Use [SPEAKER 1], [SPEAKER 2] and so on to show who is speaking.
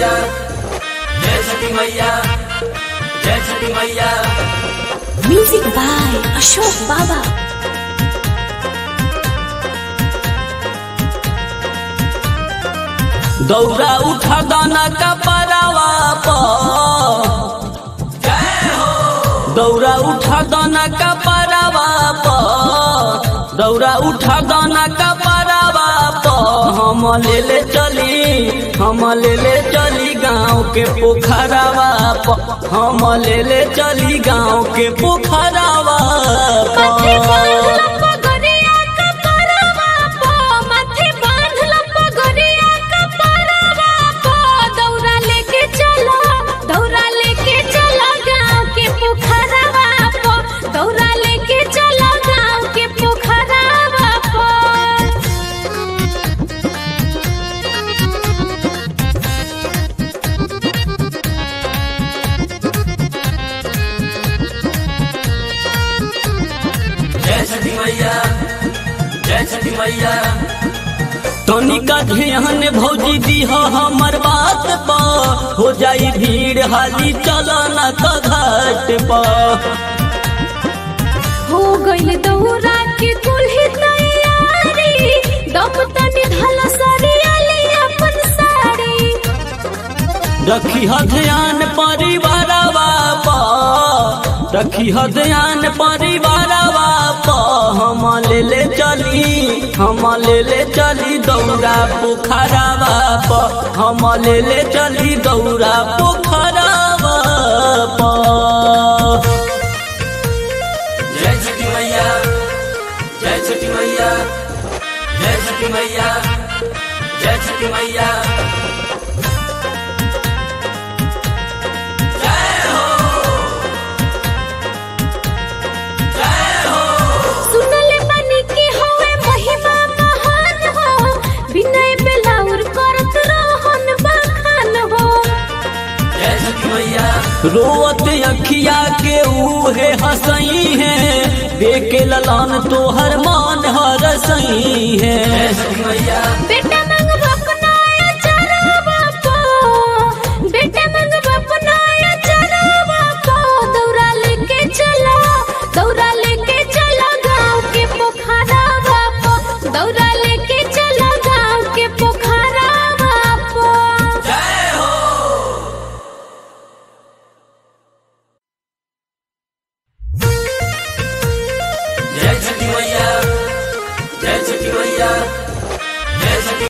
[SPEAKER 1] मैया जय छठी मैया जय छठी मैया
[SPEAKER 2] म्यूजिक बाय अशोक बाबा
[SPEAKER 1] दौरा उठा दाना का परावा पर दौरा उठा दाना का परावा पर दौरा उठा दाना का परावा पर हम ले ले चली हम ले ले चली गाँव के पोखरावा पर हम ले ले चली गाँव के पोखरावा
[SPEAKER 2] माथे
[SPEAKER 1] पर
[SPEAKER 2] बांधल पगोरिया का परवा पो माथे बांधल पगोरिया का परवा पो दौरा लेके चलो दौरा लेके चलो गांव के पोखरवा पो दौरा लेके चलो गांव के पोखरवा पो
[SPEAKER 1] जय छठी मैया जय छठी मैया तनिका ध्यान भौजी दीह हमर बात पा हो जाई भीड़ हाली चलना का घाट पा
[SPEAKER 2] हो गइल दौरा के कुल्ही तैयारी दम तनी धल सरियाली अपन साड़ी
[SPEAKER 1] रखी ह ध्यान परिवारवा पा रखी ह ध्यान परिवारवा पा हम ले ले चली हम ले ले चली दौरा पोखरावा पा हम ले ले चली दौरा पोखरावा पा जय छठी मैया जय छठी मैया जय छठी मैया जय छठी मैया
[SPEAKER 2] सुनले बानी की होवे महिमा महान हो विनय बेलाउर करत रहन बखान हो
[SPEAKER 1] जय छठी मैया रोवत अखिया के उहे हसई है देखे ललन तोहर मान हर सही है जय छठी मैया
[SPEAKER 2] बेटा मंग बपनाया चरावा पो बेटा मंग बपनाया चरावा पो दौरा लेके चला दौरा लेके चला गांव के पोखरावा पो दौरा लेके चला गांव के पोखरावा पो
[SPEAKER 1] जय छठी मैया जय छठी मैया